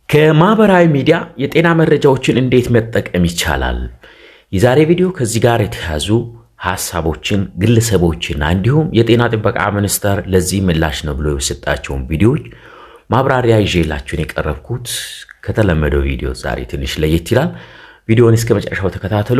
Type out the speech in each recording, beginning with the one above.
ከማህበራዊ ሚዲያ የጤና መረጃዎችን እንዴት መጠቀም ይቻላል? የዛሬ ቪዲዮ ከዚህ ጋር የተያዙ ሀሳቦችን ግለሰቦችና እንዲሁም የጤና ጥበቃ ሚኒስቴር ለዚህ ምላሽ ነው ብሎ የሰጣቸውን ቪዲዮዎች ማብራሪያ ይዤላችሁን የቀረብኩት ከተለመደው ቪዲዮ ዛሬ ትንሽ ለየት ይላል። ቪዲዮውን እስከ መጨረሻው ተከታተሉ።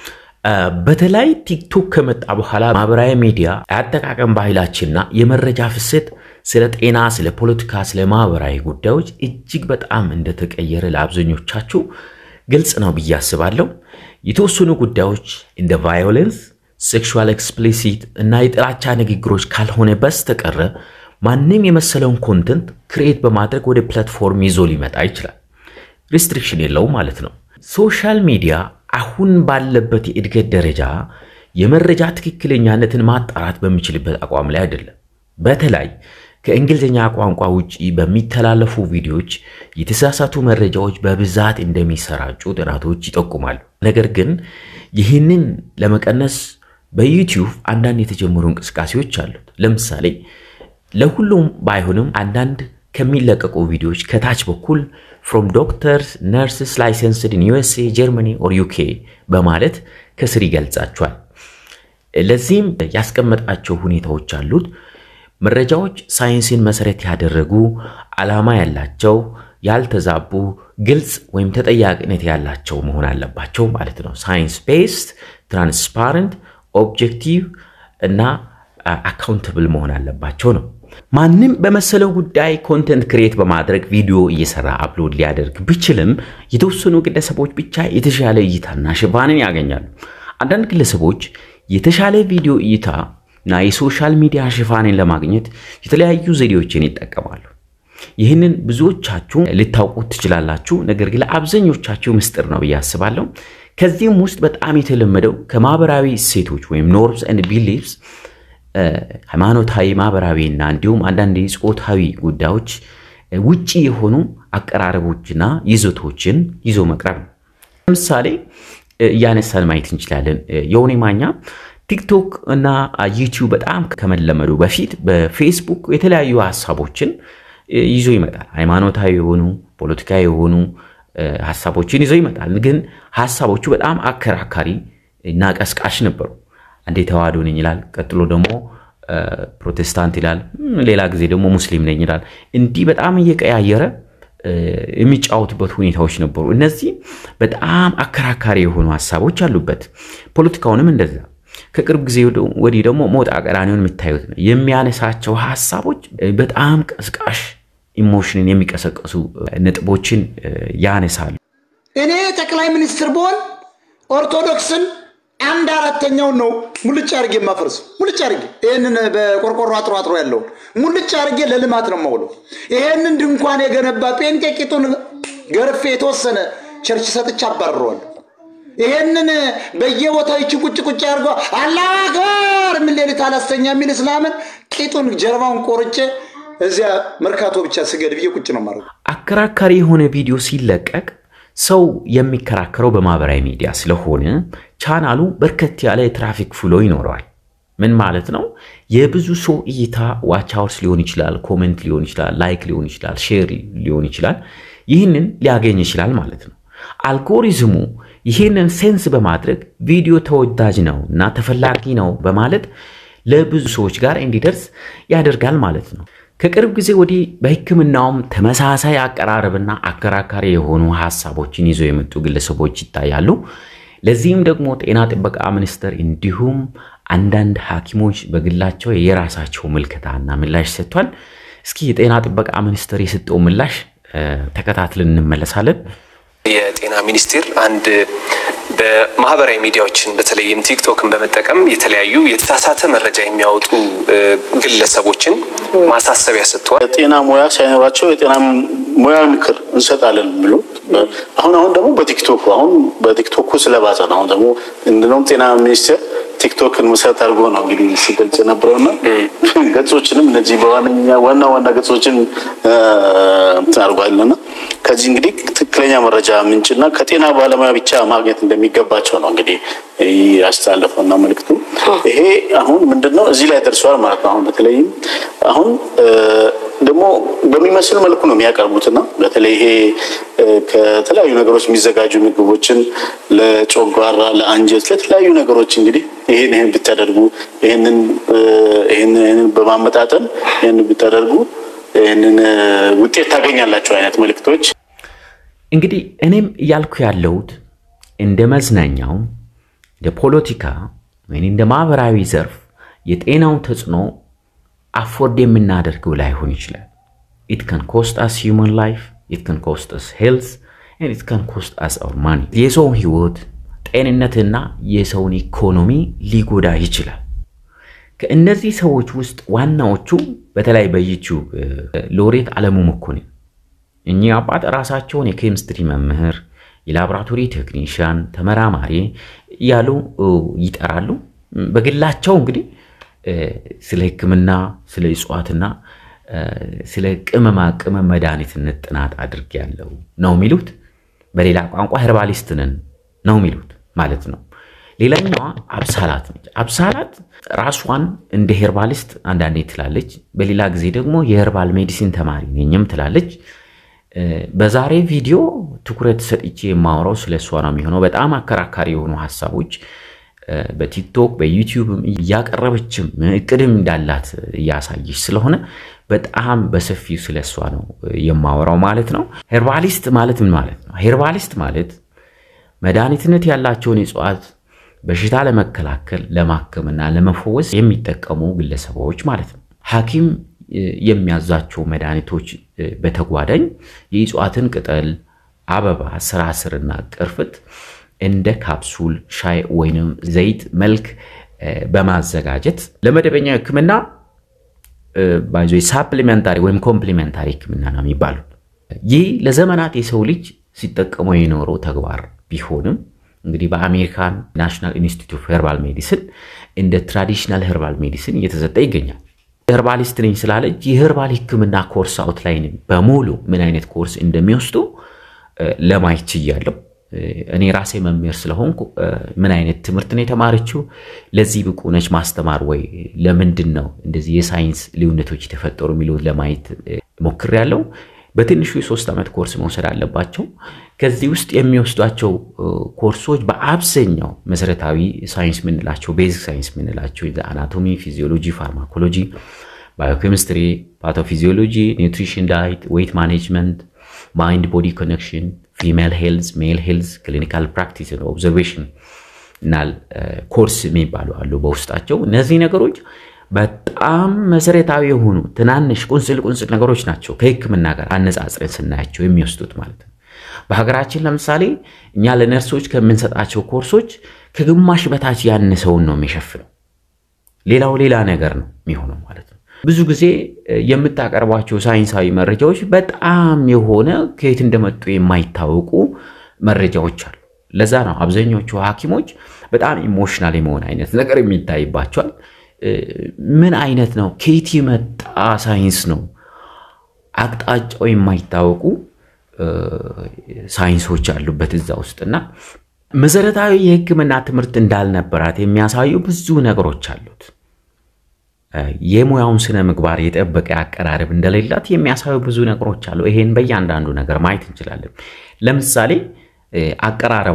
በተለይ ቲክቶክ ከመጣ በኋላ ማህበራዊ ሚዲያ የአጠቃቀም ባህላችንና የመረጃ ፍሰት ስለ ጤና፣ ስለ ፖለቲካ፣ ስለ ማህበራዊ ጉዳዮች እጅግ በጣም እንደተቀየረ ለአብዛኞቻችሁ ግልጽ ነው ብዬ አስባለሁ። የተወሰኑ ጉዳዮች እንደ ቫዮለንስ፣ ሴክሹዋል ኤክስፕሊሲት እና የጥላቻ ንግግሮች ካልሆነ በስተቀረ ማንም የመሰለውን ኮንተንት ክሬት በማድረግ ወደ ፕላትፎርም ይዞ ሊመጣ ይችላል። ሪስትሪክሽን የለውም ማለት ነው። ሶሻል ሚዲያ አሁን ባለበት የእድገት ደረጃ የመረጃ ትክክለኛነትን ማጣራት በሚችልበት አቋም ላይ አይደለም። በተለይ ከእንግሊዝኛ ቋንቋ ውጪ በሚተላለፉ ቪዲዮዎች የተሳሳቱ መረጃዎች በብዛት እንደሚሰራጩ ጥናቶች ይጠቁማሉ። ነገር ግን ይህንን ለመቀነስ በዩቲዩብ አንዳንድ የተጀመሩ እንቅስቃሴዎች አሉት። ለምሳሌ ለሁሉም ባይሆንም አንዳንድ ከሚለቀቁ ቪዲዮዎች ከታች በኩል ፍሮም ዶክተርስ ነርስስ ላይሰንስድ ኢን ዩኤስኤ ጀርመኒ ኦር ዩኬ በማለት ከስር ይገልጻቸዋል። ለዚህም ያስቀመጣቸው ሁኔታዎች አሉት። መረጃዎች ሳይንስን መሰረት ያደረጉ ዓላማ ያላቸው፣ ያልተዛቡ፣ ግልጽ ወይም ተጠያቂነት ያላቸው መሆን አለባቸው ማለት ነው። ሳይንስ ቤስድ፣ ትራንስፓረንት፣ ኦብጀክቲቭ እና አካውንተብል መሆን አለባቸው ነው። ማንም በመሰለው ጉዳይ ኮንተንት ክሬት በማድረግ ቪዲዮ እየሰራ አፕሎድ ሊያደርግ ቢችልም የተወሰኑ ግለሰቦች ብቻ የተሻለ እይታና ሽፋንን ያገኛሉ። አንዳንድ ግለሰቦች የተሻለ ቪዲዮ እይታ እና የሶሻል ሚዲያ ሽፋንን ለማግኘት የተለያዩ ዘዴዎችን ይጠቀማሉ። ይህንን ብዙዎቻችሁ ልታውቁት ትችላላችሁ። ነገር ግን ለአብዛኞቻችሁ ምስጢር ነው ብዬ አስባለሁ። ከዚህም ውስጥ በጣም የተለመደው ከማህበራዊ እሴቶች ወይም ኖርምስ ኤንድ ቢሊቭስ ሃይማኖታዊ፣ ማህበራዊ እና እንዲሁም አንዳንድ ጾታዊ ጉዳዮች ውጪ የሆኑ አቀራረቦችና ይዘቶችን ይዞ መቅረብ ነው። ለምሳሌ እያነሳን ማየት እንችላለን። የሆነ ማኛ ቲክቶክ እና ዩቲዩብ በጣም ከመለመዱ በፊት በፌስቡክ የተለያዩ ሀሳቦችን ይዞ ይመጣል። ሃይማኖታዊ የሆኑ ፖለቲካዊ የሆኑ ሀሳቦችን ይዞ ይመጣል። ግን ሀሳቦቹ በጣም አከራካሪ እና ቀስቃሽ ነበሩ። አንዴ ተዋህዶ ነኝ ይላል፣ ቀጥሎ ደግሞ ፕሮቴስታንት ይላል፣ ሌላ ጊዜ ደግሞ ሙስሊም ነኝ ይላል። እንዲህ በጣም እየቀያየረ የሚጫወቱበት ሁኔታዎች ነበሩ። እነዚህ በጣም አከራካሪ የሆኑ ሀሳቦች አሉበት። ፖለቲካውንም እንደዛ ከቅርብ ጊዜ ወዲህ ደግሞ ሞጣ ቀራኒውን የምታዩት ነው። የሚያነሳቸው ሀሳቦች በጣም ቀስቃሽ ኢሞሽንን የሚቀሰቀሱ ነጥቦችን ያነሳሉ። እኔ ጠቅላይ ሚኒስትር ብሆን ኦርቶዶክስን አንድ አራተኛውን ነው ሙልጭ አድርጌ የማፈርሰው። ሙልጭ አድርጌ ይህንን በቆርቆሮ አጥሮ አጥሮ ያለውን ሙልጭ አድርጌ ለልማት ነው የማውለው። ይሄንን ድንኳን የገነባ ጴንጤ ቂጡን ገርፌ የተወሰነ ቸርች ሰጥቼ አባርረዋለሁ። ይሄንን በየቦታው ይቺ ቁጭ ቁጭ አድርጎ አላሁ አክበር ምን ሌሊት አላስተኛ የሚል እስላምን ቂጡን ጀርባውን ቆርጬ እዚያ መርካቶ ብቻ ስገድ ብዬ ቁጭ ነው ማድረግ። አከራካሪ የሆነ ቪዲዮ ሲለቀቅ ሰው የሚከራከረው በማህበራዊ ሚዲያ ስለሆነ ቻናሉ በርከት ያለ የትራፊክ ፍሎ ይኖረዋል። ምን ማለት ነው? የብዙ ሰው እይታ ዋች አወርስ ሊሆን ይችላል፣ ኮሜንት ሊሆን ይችላል፣ ላይክ ሊሆን ይችላል፣ ሼር ሊሆን ይችላል። ይህንን ሊያገኝ ይችላል ማለት ነው። አልጎሪዝሙ ይህንን ሴንስ በማድረግ ቪዲዮ ተወዳጅ ነው እና ተፈላጊ ነው በማለት ለብዙ ሰዎች ጋር እንዲደርስ ያደርጋል ማለት ነው። ከቅርብ ጊዜ ወዲህ በሕክምናውም ተመሳሳይ አቀራረብና አከራካሪ የሆኑ ሀሳቦችን ይዘው የመጡ ግለሰቦች ይታያሉ። ለዚህም ደግሞ ጤና ጥበቃ ሚኒስቴር እንዲሁም አንዳንድ ሐኪሞች በግላቸው የራሳቸው ምልከታና ምላሽ ሰጥቷል። እስኪ የጤና ጥበቃ ሚኒስቴር የሰጠው ምላሽ ተከታትለን እንመለሳለን። የጤና ሚኒስቴር አንድ በማህበራዊ ሚዲያዎችን በተለይም ቲክቶክን በመጠቀም የተለያዩ የተሳሳተ መረጃ የሚያወጡ ግለሰቦችን ማሳሰቢያ ሰጥተዋል። የጤና ሙያ ሳይኖራቸው የጤና ሙያ ምክር እንሰጣለን ብሎ አሁን አሁን ደግሞ በቲክቶኩ አሁን በቲክቶኩ ስለባሰ ነው። አሁን ደግሞ እንደውም ጤና ሚኒስቴር ቲክቶክን መሰረት አድርጎ ነው እንግዲህ ሲገልጽ የነበረውና ገጾችንም እነዚህ በዋነኛ ዋና ዋና ገጾችን እንትን አድርጓልና ከዚህ እንግዲህ ትክክለኛ መረጃ ምንጭና ከጤና ባለሙያ ብቻ ማግኘት እንደሚገባቸው ነው እንግዲህ ያስተላለፈውና መልዕክቱ ይሄ አሁን ምንድነው እዚህ ላይ ደርሰዋል ማለት ነው። አሁን በተለይም አሁን ደግሞ በሚመስል መልኩ ነው የሚያቀርቡትና በተለይ ይሄ ከተለያዩ ነገሮች የሚዘጋጁ ምግቦችን ለጮጓራ፣ ለአንጀት፣ ለተለያዩ ነገሮች እንግዲህ ይህን ይህን ብታደርጉ ይህንን ይህንን በማመጣጠን ይህንን ብታደርጉ ይህንን ውጤት ታገኛላቸው አይነት መልእክቶች እንግዲህ እኔም እያልኩ ያለሁት እንደ መዝናኛው እንደ ፖለቲካ ወይም እንደ ማህበራዊ ዘርፍ የጤናውን ተጽዕኖ አፎርድ የምናደርገው ላይሆን ይችላል። ኢት ከን ኮስት አስ ሂውማን ላይፍ ኢት ከን ኮስት አስ ሄልዝ ኢት ከን ኮስት አስ አውር ማኒ የሰውን ህይወት ጤንነትና የሰውን ኢኮኖሚ ሊጎዳ ይችላል። ከእነዚህ ሰዎች ውስጥ ዋናዎቹ በተለይ በዩቲዩብ ሎሬት አለሙ መኮንን እኚህ አባት ራሳቸውን የኬሚስትሪ መምህር፣ የላቦራቶሪ ቴክኒሽያን፣ ተመራማሪ እያሉ ይጠራሉ። በግላቸው እንግዲህ ስለ ሕክምና ስለ እጽዋትና ስለ ቅመማ ቅመም መድኃኒትነት ጥናት አድርጌያለሁ ነው የሚሉት። በሌላ ቋንቋ ሄርባሊስት ነን ነው የሚሉት ማለት ነው። ሌላኛዋ አብሳላት ነች። አብሳላት ራሷን እንደ ሄርባሊስት አንዳንዴ ትላለች፣ በሌላ ጊዜ ደግሞ የሄርባል ሜዲሲን ተማሪ ነኝም ትላለች። በዛሬ ቪዲዮ ትኩረት ሰጥቼ የማወራው ስለ እሷ ነው የሚሆነው። በጣም አከራካሪ የሆኑ ሀሳቦች በቲክቶክ በዩቲዩብም እያቀረበችም እቅድም እንዳላት እያሳየች ስለሆነ በጣም በሰፊው ስለ እሷ ነው የማወራው ማለት ነው። ሄርባሊስት ማለት ምን ማለት ነው? ሄርባሊስት ማለት መድኃኒትነት ያላቸውን እጽዋት በሽታ ለመከላከል ለማከምና ለመፈወስ የሚጠቀሙ ግለሰቦች ማለት ነው። ሐኪም የሚያዛቸው መድኃኒቶች በተጓዳኝ የእጽዋትን ቅጠል፣ አበባ፣ ስራስርና ቅርፍት እንደ ካፕሱል፣ ሻይ ወይንም ዘይት መልክ በማዘጋጀት ለመደበኛ ሕክምና ባይዞ ሳፕሊመንታሪ ወይም ኮምፕሊመንታሪ ሕክምና ነው የሚባሉት። ይህ ለዘመናት የሰው ልጅ ሲጠቀመው የኖረው ተግባር ቢሆንም እንግዲህ በአሜሪካን ናሽናል ኢንስቲትዩት ኦፍ ሄርባል ሜዲሲን እንደ ትራዲሽናል ሄርባል ሜዲሲን እየተሰጠ ይገኛል። ሄርባሊስት ነኝ ስላለች የሄርባል ህክምና ኮርስ አውትላይን በሙሉ ምን አይነት ኮርስ እንደሚወስዱ ለማየት ችያለሁ። እኔ ራሴ መምህር ስለሆንኩ ምን አይነት ትምህርት ነው የተማረችው፣ ለዚህ ብቁ ነች ማስተማር ወይ፣ ለምንድን ነው እንደዚህ የሳይንስ ልዩነቶች የተፈጠሩ የሚሉት ለማየት ሞክሬያለሁ። በትንሹ የሶስት ዓመት ኮርስ መውሰድ አለባቸው። ከዚህ ውስጥ የሚወስዷቸው ኮርሶች በአብዛኛው መሰረታዊ ሳይንስ ምንላቸው ቤዚክ ሳይንስ ምንላቸው አናቶሚ፣ ፊዚዮሎጂ፣ ፋርማኮሎጂ፣ ባዮኬሚስትሪ፣ ፓቶፊዚዮሎጂ፣ ኒውትሪሽን፣ ዳይት፣ ዌይት ማኔጅመንት፣ ማይንድ ቦዲ ኮኔክሽን፣ ፊሜል ሄልዝ፣ ሜል ሄልዝ፣ ክሊኒካል ፕራክቲስ ኦብዘርቬሽን እና ኮርስ የሚባሉ አሉ በውስጣቸው እነዚህ ነገሮች በጣም መሰረታዊ የሆኑ ትናንሽ ቁንጽል ቁንጽል ነገሮች ናቸው። ከህክምና ጋር አነጻጽረን ስናያቸው የሚወስዱት ማለት ነው። በሀገራችን ለምሳሌ እኛ ለነርሶች ከምንሰጣቸው ኮርሶች ከግማሽ በታች ያነሰውን ነው የሚሸፍነው። ሌላው ሌላ ነገር ነው የሚሆነው ማለት ነው። ብዙ ጊዜ የምታቀርቧቸው ሳይንሳዊ መረጃዎች በጣም የሆነ ከየት እንደመጡ የማይታወቁ መረጃዎች አሉ። ለዛ ነው አብዛኞቹ ሐኪሞች በጣም ኢሞሽናል የመሆን አይነት ነገር የሚታይባቸዋል። ምን አይነት ነው? ከየት የመጣ ሳይንስ ነው? አቅጣጫው የማይታወቁ ሳይንሶች አሉበት እዛ ውስጥና መሰረታዊ የህክምና ትምህርት እንዳልነበራት የሚያሳዩ ብዙ ነገሮች አሉት። የሙያውን ስነ ምግባር የጠበቀ አቀራረብ እንደሌላት የሚያሳዩ ብዙ ነገሮች አሉ። ይሄን በእያንዳንዱ ነገር ማየት እንችላለን። ለምሳሌ አቀራረቧ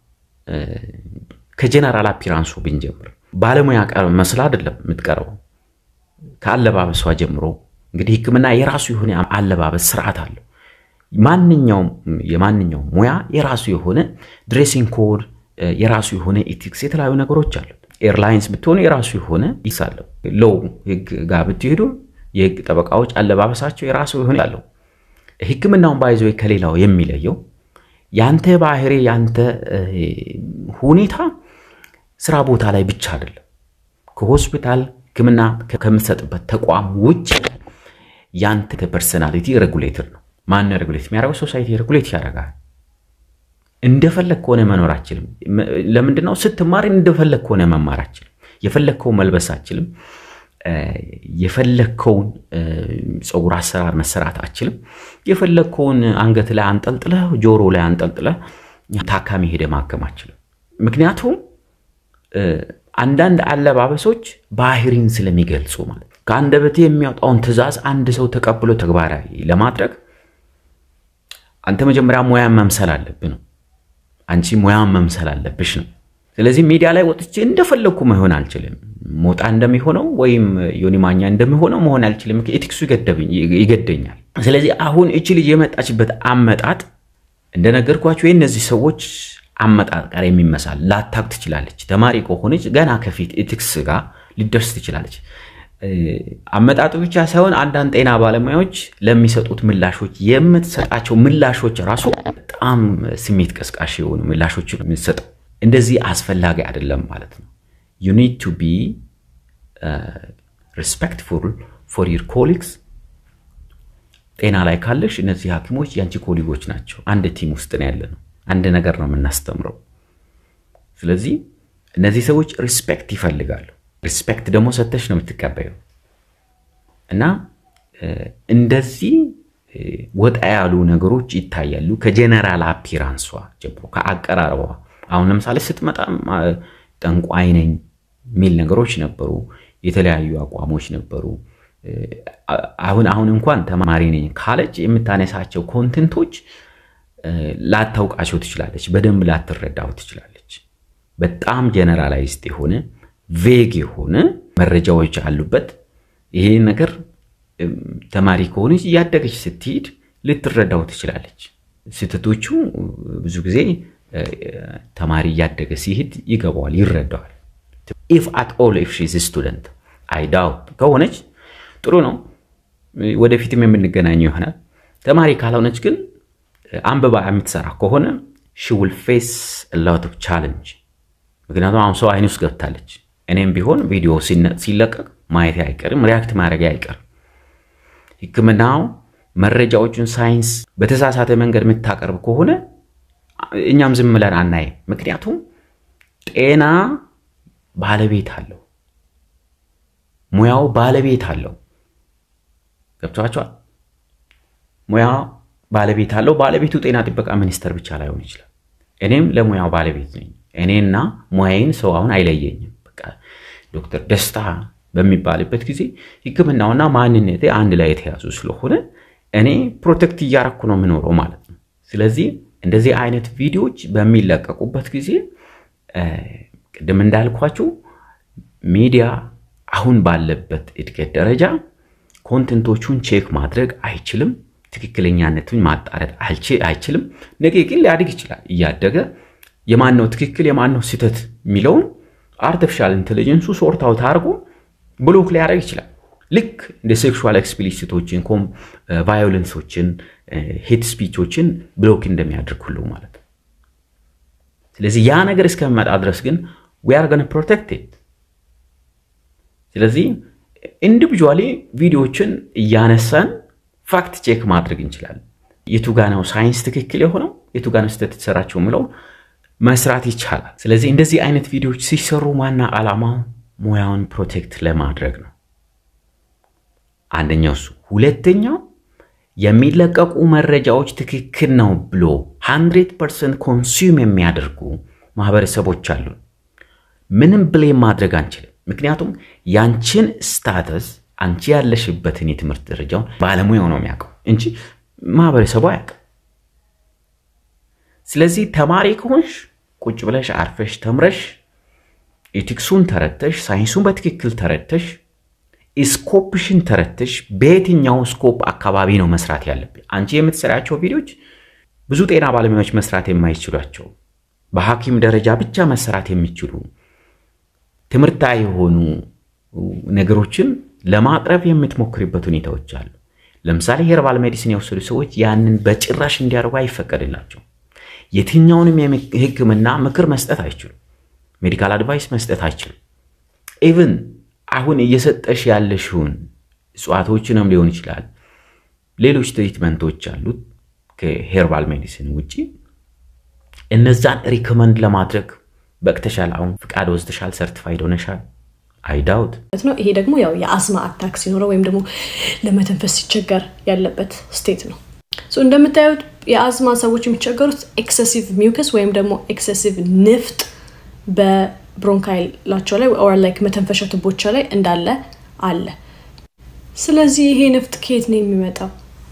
ከጀነራል አፒራንሱ ብንጀምር ባለሙያ ቀር መስላ አይደለም የምትቀርበው። ከአለባበሷ ጀምሮ እንግዲህ ህክምና የራሱ የሆነ አለባበስ ስርዓት አለው። ማንኛውም የማንኛውም ሙያ የራሱ የሆነ ድሬሲንግ ኮድ፣ የራሱ የሆነ ኤቲክስ፣ የተለያዩ ነገሮች አሉት። ኤርላይንስ ብትሆኑ የራሱ የሆነ ይሳለው። ሎው ህግ ጋር ብትሄዱ የህግ ጠበቃዎች አለባበሳቸው የራሱ የሆነ አለው። ህክምናውን ባይዞ ከሌላው የሚለየው ያንተ ባህሪ ያንተ ሁኔታ ስራ ቦታ ላይ ብቻ አይደለም። ከሆስፒታል ህክምና ከምትሰጥበት ተቋም ውጭ ያንተ ፐርሰናሊቲ ሬጉሌትር ነው። ማን ሬጉሌት የሚያደርገው? ሶሳይቲ ሬጉሌት ያደርጋል። እንደፈለግ ከሆነ መኖር አችልም። ለምንድን ነው ስትማር እንደፈለግ ከሆነ መማር አችልም። የፈለግከው መልበስ አችልም። የፈለግከውን ፀጉር አሰራር መሰራት አችልም። የፈለግከውን አንገት ላይ አንጠልጥለህ ጆሮ ላይ አንጠልጥለህ ታካሚ ሄደ ማከም አችልም። ምክንያቱም አንዳንድ አለባበሶች ባህሪን ስለሚገልጹ ማለት ነው። ከአንደበቴ የሚያወጣውን ትዕዛዝ አንድ ሰው ተቀብሎ ተግባራዊ ለማድረግ አንተ መጀመሪያ ሙያን መምሰል አለብህ ነው። አንቺ ሙያን መምሰል አለብሽ ነው። ስለዚህ ሚዲያ ላይ ወጥቼ እንደፈለግኩ መሆን አልችልም። ሞጣ እንደሚሆነው ወይም ዮኒ ማኛ እንደሚሆነው መሆን አልችልም። ኤቲክሱ ይገደኛል። ስለዚህ አሁን እቺ ልጅ የመጣችበት አመጣጥ እንደነገርኳቸው የእነዚህ ሰዎች አመጣጥ ጋር የሚመሳል ላታቅ ትችላለች። ተማሪ ከሆነች ገና ከፊት ኤቲክስ ጋር ሊደርስ ትችላለች። አመጣጡ ብቻ ሳይሆን አንዳንድ ጤና ባለሙያዎች ለሚሰጡት ምላሾች የምትሰጣቸው ምላሾች ራሱ በጣም ስሜት ቀስቃሽ የሆኑ ምላሾች ነው የምትሰጠው። እንደዚህ አስፈላጊ አይደለም ማለት ነው። ዩ ኒድ ቱ ቢ ሪስፔክትፉል ፎር ዩር ኮሊግስ። ጤና ላይ ካለሽ እነዚህ ሐኪሞች የአንቺ ኮሊጎች ናቸው። አንድ ቲም ውስጥ ነው ያለ ነው። አንድ ነገር ነው የምናስተምረው። ስለዚህ እነዚህ ሰዎች ሪስፔክት ይፈልጋሉ። ሪስፔክት ደግሞ ሰተሽ ነው የምትቀበየው እና እንደዚህ ወጣ ያሉ ነገሮች ይታያሉ። ከጀነራል አፒራንሷ ጀምሮ ከአቀራረቧ አሁን ለምሳሌ ስትመጣ ጠንቋይ ነኝ የሚል ነገሮች ነበሩ። የተለያዩ አቋሞች ነበሩ። አሁን አሁን እንኳን ተማሪ ነኝ ካለች የምታነሳቸው ኮንቴንቶች ላታውቃቸው ትችላለች። በደንብ ላትረዳው ትችላለች። በጣም ጀነራላይዝድ የሆነ ቬግ የሆነ መረጃዎች አሉበት። ይሄ ነገር ተማሪ ከሆነች እያደገች ስትሄድ ልትረዳው ትችላለች። ስህተቶቹ ብዙ ጊዜ ተማሪ እያደገ ሲሄድ ይገባዋል፣ ይረዳዋል። ኢፍ አት ኦል ኢፍ ሺዝ ስቱደንት አይ ዳውት ከሆነች ጥሩ ነው፣ ወደፊትም የምንገናኘው ይሆናል። ተማሪ ካልሆነች ግን አንብባ የምትሰራ ከሆነ ሺ ዊል ፌስ ሎት ኦፍ ቻለንጅ። ምክንያቱም አሁን ሰው አይን ውስጥ ገብታለች። እኔም ቢሆን ቪዲዮ ሲለቀቅ ማየት አይቀርም፣ ሪያክት ማድረግ አይቀርም። ሕክምናው መረጃዎቹን ሳይንስ በተሳሳተ መንገድ የምታቀርብ ከሆነ እኛም ዝም ብለን አናይም። ምክንያቱም ጤና ባለቤት አለው፣ ሙያው ባለቤት አለው። ገብቷቸዋል። ሙያው ባለቤት አለው። ባለቤቱ ጤና ጥበቃ ሚኒስቴር ብቻ ላይሆን ይችላል። እኔም ለሙያው ባለቤት ነኝ። እኔና ሙያዬን ሰው አሁን አይለየኝም። በቃ ዶክተር ደስታ በሚባልበት ጊዜ ሕክምናውና ማንነቴ አንድ ላይ የተያዙ ስለሆነ እኔ ፕሮቴክት እያረኩ ነው የምኖረው ማለት ነው። ስለዚህ እንደዚህ አይነት ቪዲዮዎች በሚለቀቁበት ጊዜ ቅድም እንዳልኳችሁ ሚዲያ አሁን ባለበት እድገት ደረጃ ኮንቴንቶቹን ቼክ ማድረግ አይችልም። ትክክለኛነቱን ማጣረት አይችልም። ነገ ግን ሊያድግ ይችላል። እያደገ የማነው ትክክል የማነው ስህተት የሚለውን አርቲፊሻል ኢንቴሊጀንሱ ሶርት አውት አድርጎ ብሎክ ሊያደርግ ይችላል። ልክ እንደ ሴክሹዋል ኤክስፕሊሲቶችን፣ ቫዮለንሶችን፣ ሄት ስፒቾችን ብሎክ እንደሚያደርግ ሁሉ ማለት ነው። ስለዚህ ያ ነገር እስከሚመጣ ድረስ ግን ዊ አር ገነ ፕሮቴክትድ። ስለዚህ ኢንዲቪጁዋሊ ቪዲዮዎችን እያነሳን ፋክት ቼክ ማድረግ እንችላለን። የቱ ጋ ነው ሳይንስ ትክክል የሆነው የቱ ጋ ነው ስህተት የተሰራቸው የምለው መስራት ይቻላል። ስለዚህ እንደዚህ አይነት ቪዲዮዎች ሲሰሩ ዋና ዓላማው ሙያውን ፕሮቴክት ለማድረግ ነው። አንደኛው እሱ። ሁለተኛው የሚለቀቁ መረጃዎች ትክክል ነው ብሎ 100 ፐርሰንት ኮንሱም የሚያደርጉ ማህበረሰቦች አሉ። ምንም ብሌም ማድረግ አንችልም። ምክንያቱም ያንቺን ስታተስ አንቺ ያለሽበትን የትምህርት ደረጃውን ባለሙያው ነው የሚያውቀው እንጂ ማህበረሰቡ አያውቅም። ስለዚህ ተማሪ ከሆንሽ ቁጭ ብለሽ አርፈሽ ተምረሽ ኤቲክሱን ተረተሽ ሳይንሱን በትክክል ተረተሽ ስኮፕሽን ተረተሽ በየትኛው ስኮፕ አካባቢ ነው መስራት ያለብን። አንቺ የምትሰራቸው ቪዲዮዎች ብዙ ጤና ባለሙያዎች መስራት የማይችሏቸው በሐኪም ደረጃ ብቻ መሰራት የሚችሉ ትምህርታዊ የሆኑ ነገሮችን ለማቅረብ የምትሞክርበት ሁኔታዎች አሉ። ለምሳሌ ሄርባል ሜዲሲን የወሰዱ ሰዎች ያንን በጭራሽ እንዲያደርጉ አይፈቀድላቸው። የትኛውንም የሕክምና ምክር መስጠት አይችሉም። ሜዲካል አድቫይስ መስጠት አይችሉም። ኢቭን አሁን እየሰጠሽ ያለሽውን እጽዋቶችንም ሊሆን ይችላል፣ ሌሎች ትሪትመንቶች አሉት ከሄርባል ሜዲሲን ውጭ እነዛን ሪኮመንድ ለማድረግ በቅተሻል። አሁን ፍቃድ ወስደሻል፣ ሰርቲፋይድ ሆነሻል። አይዳውት ነው። ይሄ ደግሞ ያው የአስማ አታክ ሲኖረው ወይም ደግሞ ለመተንፈስ ሲቸገር ያለበት ስቴት ነው። እንደምታዩት የአዝማ ሰዎች የሚቸገሩት ኤክሰሲቭ ሚውከስ ወይም ደግሞ ኤክሰሲቭ ንፍጥ በብሮንካይላቸው ላይ ኦር ላይክ መተንፈሻ ቱቦቻ ላይ እንዳለ አለ። ስለዚህ ይሄ ንፍጥ ከየት ነው የሚመጣው?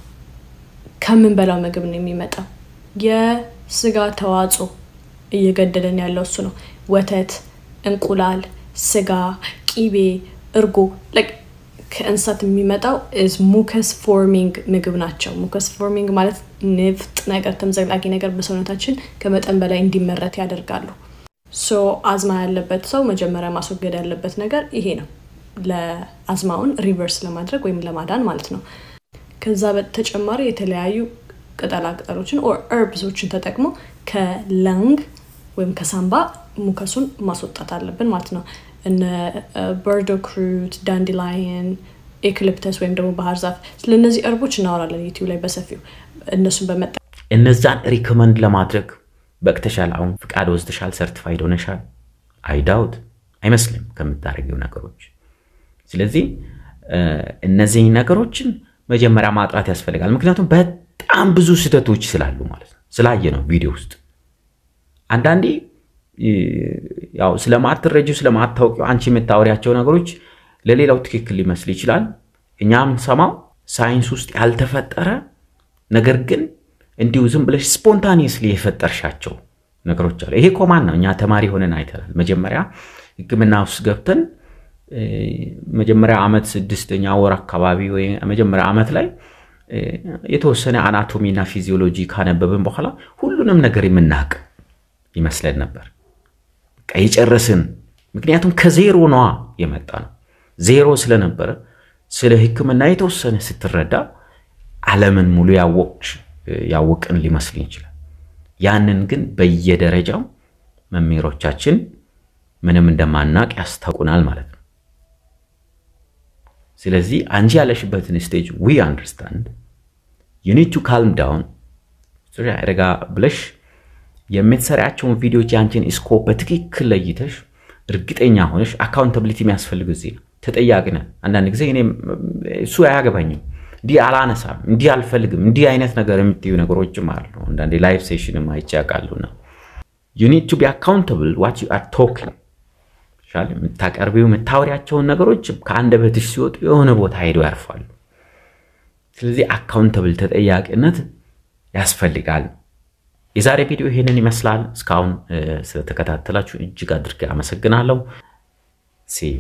ከምንበላው ምግብ ነው የሚመጣው። የስጋ ተዋጽኦ እየገደለን ያለው እሱ ነው። ወተት፣ እንቁላል፣ ስጋ፣ ቂቤ፣ እርጎ ከእንስሳት የሚመጣው ዝ ሙከስ ፎርሚንግ ምግብ ናቸው። ሙከስ ፎርሚንግ ማለት ንፍጥ ነገር ተምዘግላጊ ነገር በሰውነታችን ከመጠን በላይ እንዲመረት ያደርጋሉ። ሶ አዝማ ያለበት ሰው መጀመሪያ ማስወገድ ያለበት ነገር ይሄ ነው፣ ለአዝማውን ሪቨርስ ለማድረግ ወይም ለማዳን ማለት ነው። ከዛ በተጨማሪ የተለያዩ ቅጠላ ቅጠሎችን ኦር እርብሶችን ተጠቅሞ ከለንግ ወይም ከሳምባ ሙከሱን ማስወጣት አለብን ማለት ነው። እነ በርዶ ክሩት፣ ዳንዲላየን፣ ኤክሊፕተስ ወይም ደግሞ ባህር ዛፍ ስለነዚህ እርቦች እናወራለን ዩቲዩብ ላይ በሰፊው እነሱን በመጠ እነዛን ሪኮመንድ ለማድረግ በቅተሻል። አሁን ፍቃድ ወስደሻል፣ ሰርቲፋይድ ሆነሻል። አይዳውት አይመስልም ከምታደርጊው ነገሮች። ስለዚህ እነዚህ ነገሮችን መጀመሪያ ማጥራት ያስፈልጋል። ምክንያቱም በጣም ብዙ ስህተቶች ስላሉ ማለት ነው። ስላየ ነው ቪዲዮ ውስጥ አንዳንዴ ያው ስለማትረጂው ስለማታውቂው አንቺ የምታወሪያቸው ነገሮች ለሌላው ትክክል ሊመስል ይችላል። እኛ የምንሰማው ሳይንስ ውስጥ ያልተፈጠረ ነገር ግን እንዲሁ ዝም ብለሽ ስፖንታኒየስሊ የፈጠርሻቸው ነገሮች አሉ። ይሄ ኮማን ነው። እኛ ተማሪ ሆነን አይተናል። መጀመሪያ ሕክምና ውስጥ ገብተን መጀመሪያ ዓመት ስድስተኛ ወር አካባቢ ወይ መጀመሪያ ዓመት ላይ የተወሰነ አናቶሚና ፊዚዮሎጂ ካነበብን በኋላ ሁሉንም ነገር የምናውቅ ይመስለን ነበር። በቃ የጨረስን። ምክንያቱም ከዜሮ ነዋ የመጣ ነው። ዜሮ ስለነበረ ስለ ሕክምና የተወሰነ ስትረዳ ዓለምን ሙሉ ያወቅን ሊመስልን ይችላል። ያንን ግን በየደረጃው መምህሮቻችን ምንም እንደማናቅ ያስታውቁናል ማለት ነው። ስለዚህ አንቺ ያለሽበትን ስቴጅ ዊ አንደርስታንድ ዩ ኒድ ቱ ካልም ዳውን ረጋ ብለሽ የምትሰሪያቸውን ቪዲዮዎች ያንቺን ስኮፕ በትክክል ለይተሽ እርግጠኛ ሆነሽ አካውንታብሊቲ የሚያስፈልግ እዚህ ነው። ተጠያቂ ነን። አንዳንድ ጊዜ እኔ እሱ አያገባኝም፣ እንዲህ አላነሳም፣ እንዲህ አልፈልግም፣ እንዲህ አይነት ነገር የምትዩ ነገሮችም አሉ። አንዳንዴ ላይፍ ሴሽንም አይቼ ያውቃሉና ዩ ኒድ ቱ ቢ አካውንታብል ዋት ዩ አር ቶኪንግ የምታቀርቢው የምታወሪያቸውን ነገሮች ከአንደበትሽ ሲወጡ የሆነ ቦታ ሄደው ያርፋሉ። ስለዚህ አካውንታብል ተጠያቂነት ያስፈልጋል። የዛሬ ቪዲዮ ይሄንን ይመስላል። እስካሁን ስለተከታተላችሁ እጅግ አድርጌ አመሰግናለሁ። ሴዩ